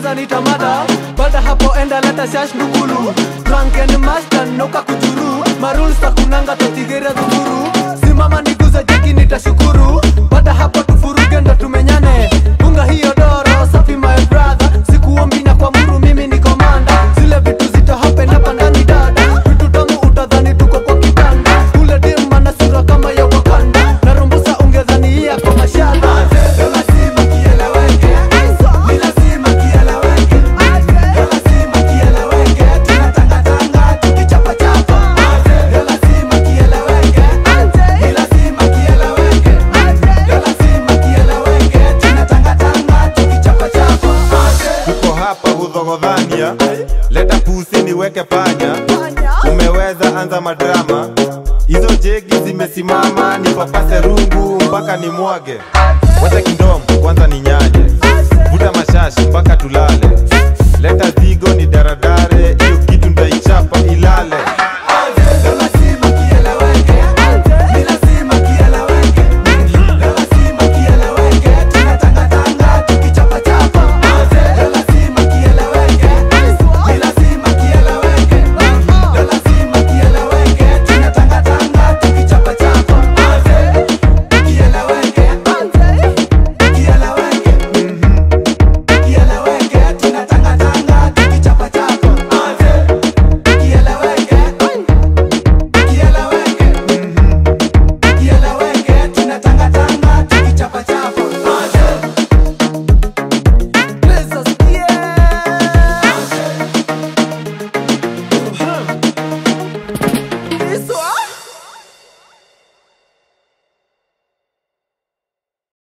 kwanza nitamada baada hapo enda leta shash ndugulu drunken master noka kujuru maruls takunanga totigera dhukuru simama niguze jeki nitashukuru baada hapo tufuruge ndo tumenyane bunga hiyo doro safi my brother sikuombi na kwa muru mimi ni komanda zile vitu zita happen hapa ndani dada vitu tamu utadhani tuko kwa kitanda ule dem ana sura kama ya wakanda narumbusa ungedhani hii kwa mashada lazima kieleweke ni lazima kieleweke lazima kieleweke tunatangatanga tukichapachapa lazima kieleweke ni lazima kieleweke lazima kieleweke tunatangatanga tukichapachapa tuko hapa hudhogodhania leta pusi niweke panya umeweza anza madrama hizo jegi zimesimama nipapase rungu mpaka ni mwage wacha kindomo kwanza ni nyanye vuta mashashi mpaka tulale leta zigo